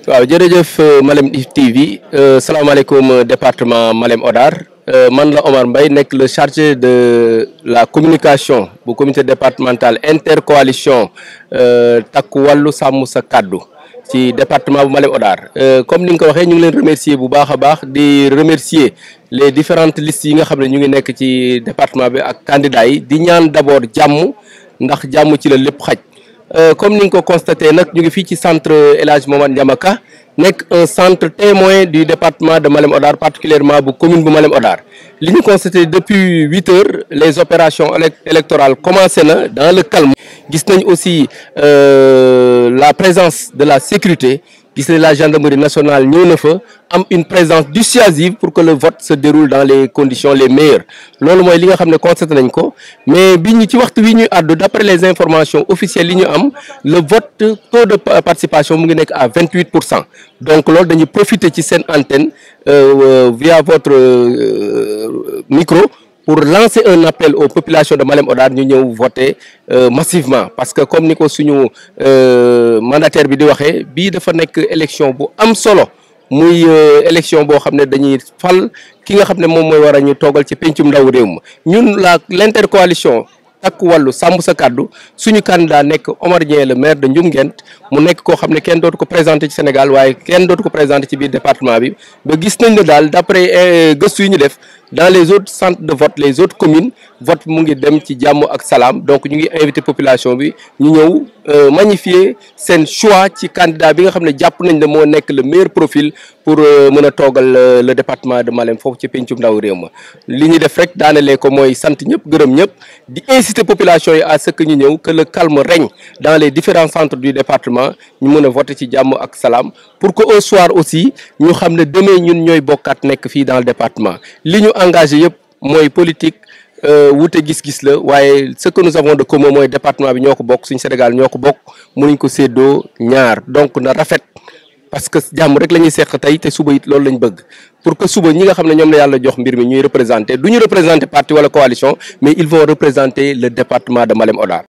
waaw jërëjëf Malem TV salaamaaleykum département Malem Hodar man la Omar Mbaye nekk le chargé de la communication bu comité départemental intercoalition takku wàllu sàmm sa kàddu ci département bu Malem Hodar comme ni nga ko waxee ñu ngi leen remercier bu baax a baax di remercier les différentes listes yi nga xam ne ñu ngi nekk ci département bi ak candidats yi di ñaan d'abord jàmm ndax jàmm ci la lépp xaj comme ni nga ko constaté nag ñu ngi fii ci centre El Hadj Momar Ndiamaka nekk un centre témoin du département de Malem Hodar particulièrement bu commune bu Malem Hodar li ñu constaté depuis huit heures les opérations électorales commencé na dans le calme gis nañ aussi la présence de la sécurité gis nañ la gendarmerie nationale ñëw na fa am une présence dissuasive pour que le vote se déroule dans les conditions les meilleures loolu mooy li nga xam ne constaté nañ ko mais bi ñu ci waxtu wi ñuy àddu d'après les informations officielles yi ñu am le vote taux de participation mu ngi nekk à vingt huit pour cent donc loolu dañuy profiter ci seen antenne via votre micro pour lancer un appel aux populations de Malem Hodar ñu ñëw voter massivement parce que comme ni ko suñu mandataire bi di waxee bii dafa nekk élection bu am solo muy élection boo xam ne dañuy fal ki nga xam ne moom mooy war a ñu toogal ci pencum ndaw réew ma ñun la l'intercoalition takku wàllu sàmm sa kàddu suñu candidat nekk Omar Dieng le maire de Ndioum Ngent mu nekk koo xam ne kenn dootu ko présenté ci Sénégal waaye kenn dootu ko présenté ci biir département bi ba gis nañ ne daal d'après gëstu yi ñu def dans les autres centres de vote les autres communes vote mu ngi dem ci jàmm ak salaam donc ñu ngi invité population bi ñu ñëw magnifier seen choix ci candidat bi nga xam ne jàpp nañ ne moo nekk le meilleur profil pour mën a toogal le département de Malem foofu ci pencum ndaw réew ma li ñu def rek daanelee ko mooy sant ñëpp gërëm ñëpp di inciter population yi à ce que ñu ñëw que le calme règne dans les différents centres du département ñu mën a voter ci jàmm ak salaam pour que au soir aussi ñu xam ne demain ñun ñooy bokkaat nekk fii dans le département li ñu engagé yëpp mooy politique wute gis-gis la waaye ce que nous avons de commun mooy département bi ñoo ko bokk suñu Sénégal ñoo ko bokk mënuñ ko séddoo ñaar donc na rafet parce que jàmm rek la ñuy seq tey te suba it loolu lañ bëgg pour que suba ñi nga xam ne ñoom la yàlla jox mbir mi ñuy représenter du ñu représenter parti wala coalition mais ils vont représenter le département de Malem Hodar